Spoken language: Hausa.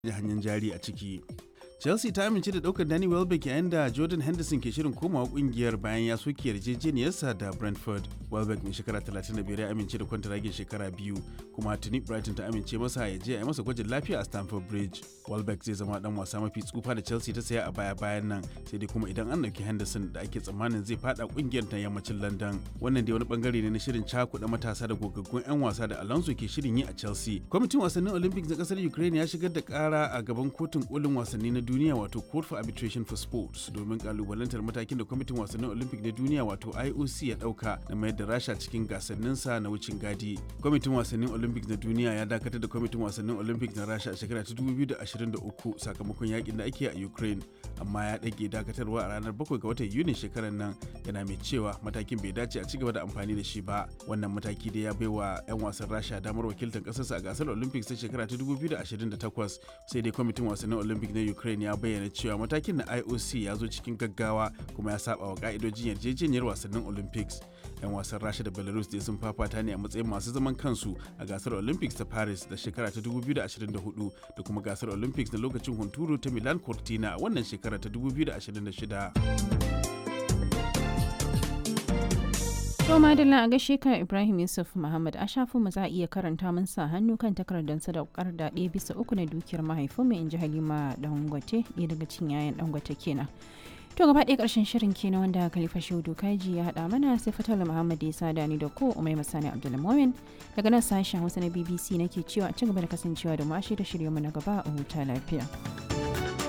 hanyar jari a ciki. Chelsea ta amince da daukar Danny Welbeck yayin da Jordan Henderson ke shirin komawa kungiyar bayan ya soke yarjejeniyarsa da Brentford. Welbeck mai shekara 35 ya amince da kwantaragin shekara biyu kuma tuni Brighton ta amince masa ya je a yi masa gwajin lafiya a Stamford Bridge. Welbeck zai zama dan wasa mafi tsufa da Chelsea ta saya a baya bayan nan sai dai kuma idan an dauki Henderson da ake tsammanin zai fada kungiyar ta yammacin London. Wannan dai wani bangare ne na shirin cakuɗa matasa da gogaggun 'yan wasa da Alonso ke shirin yi a Chelsea. Kwamitin wasannin Olympics na kasar Ukraine ya shigar da kara a gaban kotun kolin wasanni na duniya wato Court for Arbitration for Sports domin kalubalantar matakin da kwamitin wasannin Olympic na duniya wato IOC ya dauka na mayar da Rasha cikin gasanninsa na wucin gadi. Kwamitin wasannin Olympics na duniya ya dakatar da kwamitin wasannin Olympics na Rasha a shekara ta 2023 sakamakon yakin da ake a Ukraine amma ya dage dakatarwa a ranar 7 ga watan Yuni shekarar nan yana mai cewa matakin bai dace a cigaba da amfani da shi ba. Wannan mataki da ya baiwa 'yan wasan Rasha damar wakiltar kasarsa a gasar Olympics ta shekara ta 2028 sai dai kwamitin wasannin Olympic na Ukraine ya bayyana cewa matakin na IOC ya zo cikin gaggawa kuma ya saba wa ka'idojin yarjejeniyar wasannin Olympics. 'Yan wasan Rasha da Belarus dai sun fafata ne a matsayin masu zaman kansu a gasar Olympics ta Paris da shekara ta 2024 da kuma gasar Olympics na lokacin hunturu ta Milan Cortina a wannan shekara ta 2026. To madalla a gaishe ka Ibrahim Yusuf Muhammad a shafin mu za a iya karanta mun sa hannu kan takardar sadaukar da ɗaya bisa uku na dukiyar mahaifin mu inji Halima Dangote ɗaya daga cikin yayan Dangote kenan. To gaba ɗaya ƙarshen shirin kenan wanda Khalifa Shehu Kaji ya haɗa mana sai Fatala Muhammad ya sada ni da ko Umai Masani Abdulmumin daga nan sashen Hausa na BBC nake cewa a ci gaba da kasancewa da mu a shirye-shirye mu na gaba a huta lafiya.